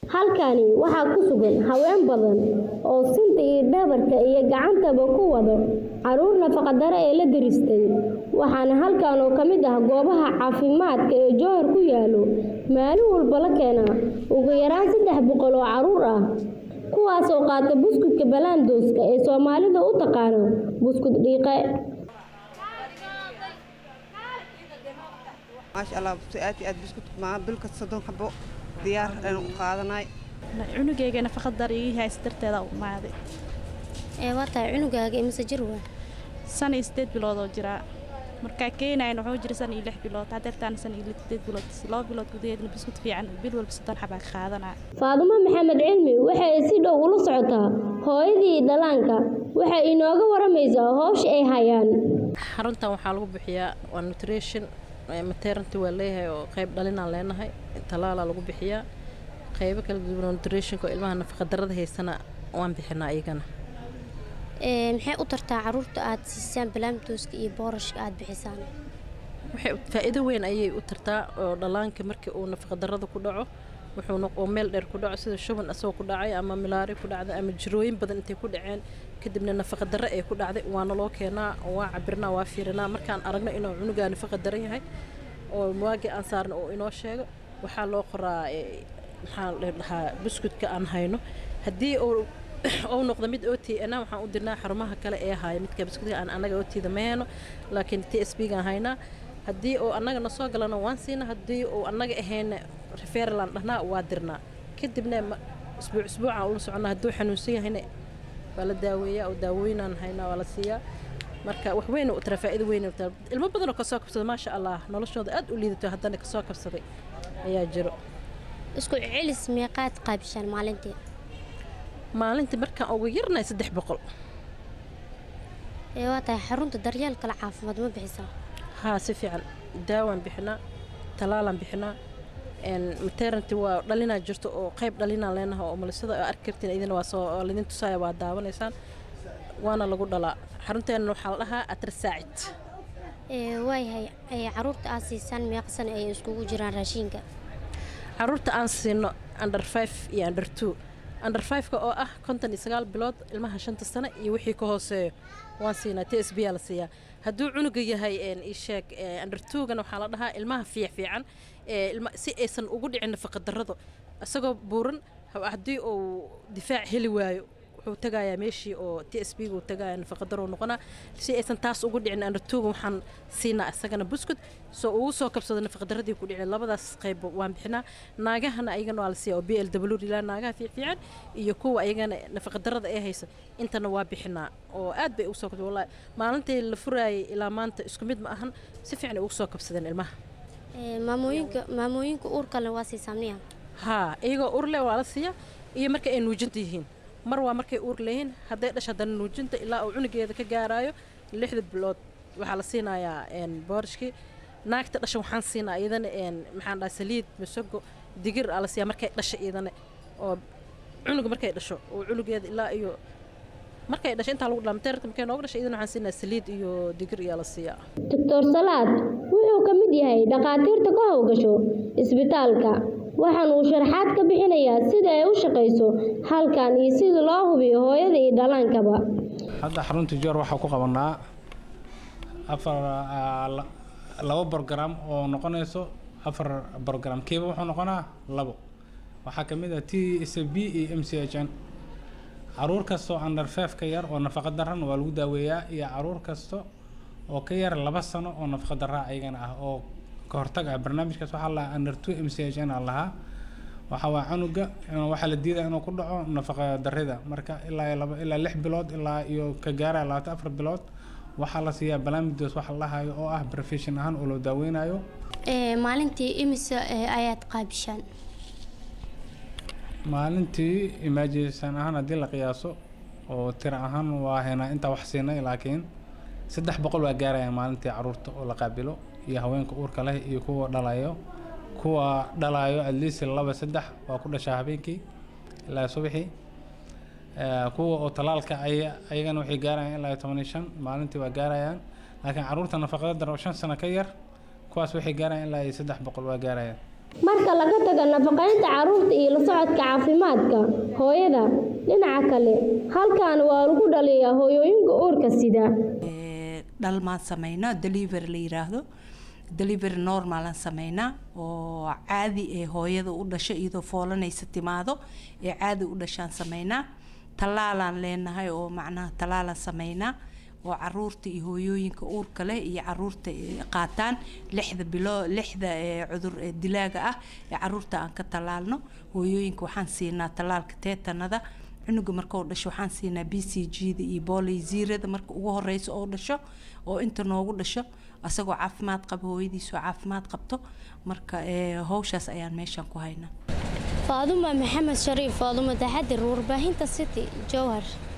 halkani waxaa ku sugan haween badan oo sinta iyo dhabarka iyo gacantaba ku wado caruur nafaqadaro ee la diristay waxaana halkan oo ka mid ah goobaha caafimaadka ee jowhar ku yaalo maalin walba la keenaa ugu yaraan saddex boqol oo caruur ah kuwaas oo qaata buskudka balaandooska ee soomaalida u taqaano buskud dhiiqe maasha allah aad iyo aad buskut maa bilka soddon xabo diyaar ayaan u qaadanay cunugayga nafaqad dar ii haysta darteeda u imaaday ee waa tahay cunugaaga imise jir waa san iyo sideed bilood oo jiraa markaa keenayan wuxuu jira san iyo lix bilood hadeertaan san iyo sideed bilood laba bilood gudaheedna buskut fiican bil walba soddon xabaa ka qaadanaa faadumo maxamed cilmi waxay si dhow ula socotaa hooyadii dhalaanka waxay inooga waramaysaa howsha ay hayaan xaruntan waxaa lagu bixiyaa waa nutrition maternity waa leeyahay oo qayb dhalinaan leenahay talaalaa lagu bixiyaa qaybo kala duwan oo nutritionka oo ilmaha nafaqadarada haysana waan bixinaa iyagana ee maxay u tartaa caruurta aad siisaan balaamtooska iyo boorashka aad bixisaan waxay faa'iido weyn ayay u tartaa oo dhallaanka markii uu nafaqadarada ku dhaco wuxuu oo meel dheer ku dhaco sida shuban asagoo ku dhacay ama milaari ku dhacday ama jirooyin badan intay ku dhaceen kadibna nafaqa darre ee ku dhacday waana loo keenaa waa cabirnaa waa fiirinaa markaan aragno inuu cunugaa nafaqa daran yahay oo waagii aan saarno oo inoo sheego waxaa loo qoraa maxaa la dhahaa buskudka aan hayno haddii uu ou noqdo mid o t na waxaan u dirnaa xarumaha kale ee haya midka buskudka aan annaga o tda ma heyno laakiin t s b gaan haynaa haddii uu annaga na soo galana waan siina haddii uu annaga ahayna referalaan dhahnaa waa dirnaa kadibna isbuuc isbuucaan ula soconnaa hadduu xanuunsan yahayna waa la daaweeyaa oo daawooyinaan haynaa waa la siiyaa marka wax weyn u tara faa'iido weyn u tara ilmo badan oo kasoo kabsaday maasha allah noloshooda aad u liidato haddana kasoo kabsaday ayaa jiro isku celis meeqaad qaabishaan maalintii maalintii markaan ugu yarnahay saddex boqol ee waa tahay xarunta daryeel kale caafimaad ma bixisaa haa si fiican daawaan bixinaa talaalaan bixinaa maternity waa dhalinaa jirto oo qayb dhalinaa leenaha oo malisada oo arki kartiin idina waa soo lidin tusaaya waa daawanaysaan waana lagu dhalaa xarunteena waxaa la dhahaa atrasaacid ee waayahay ee caruurta aad siisaan meeqsan ay iskugu jiraan raashinka caruurta aan siino under five iyo under two under fiveka oo ah konton iyo sagaal bilood ilmaha shanta sano iyo wixii ka hooseeyo waan siinaa t s b aa la siiyaa hadduu cunuga yahay isheeg under twogana waxaa la dhahaa ilmaha fiic fiican si aysan ugu dhicin nafaqadarrado isagoo buuran haddii uu difaac heli waayo wuxuu tagayaa meeshii oo t s b gu tagaya nafaqadaro noqonaa si aysan taas ugu dhicin under twoga waxaan siinaa isagana buskud soo ugu soo kabsado nafaqadaradii ku dhicin labadaas qayb waan bixinaa naagahana ayagana waa la siiyaa oo b l w ilaa naagaha fiifiican iyo kuwa ayagana nafaqadarada ee haysa intana waa bixinaa oo aad bay ugu soo kabsadeen wallahi maalintii la furaayay ilaa maanta isku mid ma ahan si fiican ay ugu soo kabsadeen ilmaha maamooyinka maamooyinka uurkale waa siisaa miya haa iyagoo uur leh waa la siiyaa iyo marka ay nuujinta yihiin mar waa markay uur leeyihiin hadday dhash haddana nuujinta ilaa uu cunugeeda ka gaaraayo lixda bilood waxaa la siinayaa boorashkii naagta dhasha waxaan siinaa iyadana maxaan dhaha saliid masago digir aa la siiyaa markay dhasha iyadana oo cunuga markay dhasho oo cunugeeda ilaa iyo markay dhasho intaa lagu dhaa mateerka markay nooga dhashay iyadana waxaan siinaa saliid iyo digir iyaa la siiyaa doctor salaad wuxuu ka mid yahay dhakhaatiirta ka howgasho isbitaalka waxaan uu sharaxaad ka bixinayaa sida ay u shaqayso halkan iyo sida loo hubiyo hooyada iyo dhalaankaba hadda xarunta joor waxaa ku qabanaa afar labo brogram oo noqonayso afar brogram kiiba wuxuu noqonaa labo waxaa ka mid ah t s b iyo m c h n caruur kastoo under five ka yar oo nafaqa daran waa lagu daaweeyaa iyo caruur kasta oo ka yar laba sano oo nafaqa daraa ayagana ah oo ka hortag ah barnaamijkaas waxaa lahaa under two m c h n aa lahaa waxa waa canuga waxaa la diidaa inuu ku dhaco nafaqa darida marka ilaa laba ilaa lix bilood ilaa iyo ka gaaraya labaatan afar bilood waxaa la siiyaa balamidos waxa la hayo oo ah profession ahaan oo loo daaweynayo maalintii imise ayaad qaabishaan maalintii imaajinsan ahaan haddii la qiyaaso oo tira ahaan waa haynaa intaa wax siinay laakiin saddex boqol waa gaarayaan maalintii caruurta oo la qaabilo iyo haweenka uurka leh iyo kuwa dhalayo kuwa dhalayo at least laba saddex waa ku dhashaa habeenkii ilaa subaxii kuwa oo talaalka ay ayagana waxay gaarayaan ilaa toban iyo shan maalintii waa gaarayaan laakiin caruurta nafaqada dar oo shan sano ka yar kuwaas waxay gaarayaan ilaa iyo saddex boqol waa gaarayaan marka laga tago nafaqaynta carruurta iyo la socodka caafimaadka hooyada dhinaca kale halkan waa lagu dhaliyaa hooyooyinka uurka sida dhalmaan samaynaa delivery la yiraahdo delivery normalan samaynaa oo caadi ee hooyada u dhasho iyadoo foolanaysa timaado ee caadi u dhashaan samaynaa tallaalaan leenahay oo macnaha tallaalaan samaynaa oo caruurta iyo hooyooyinka uurka leh iyo caruurta qaataan lixda bilo lixda cudur dilaaga ah ee caruurta aan ka tallaalno hooyooyinka waxaan siinaa tallaalka teetanada cunuga marka uu dhasho waxaan siinaa b c g da iyo booleysiirada marka ugu horeysa oo dhasho oo inta noogu dhasho asagoo caafimaad qaba hooyadiisoo caafimaad qabto marka howshaas ayaan meeshaan ku haynaa faaduma maxamed shariif faaduma taxadir warbaahinta city jowhar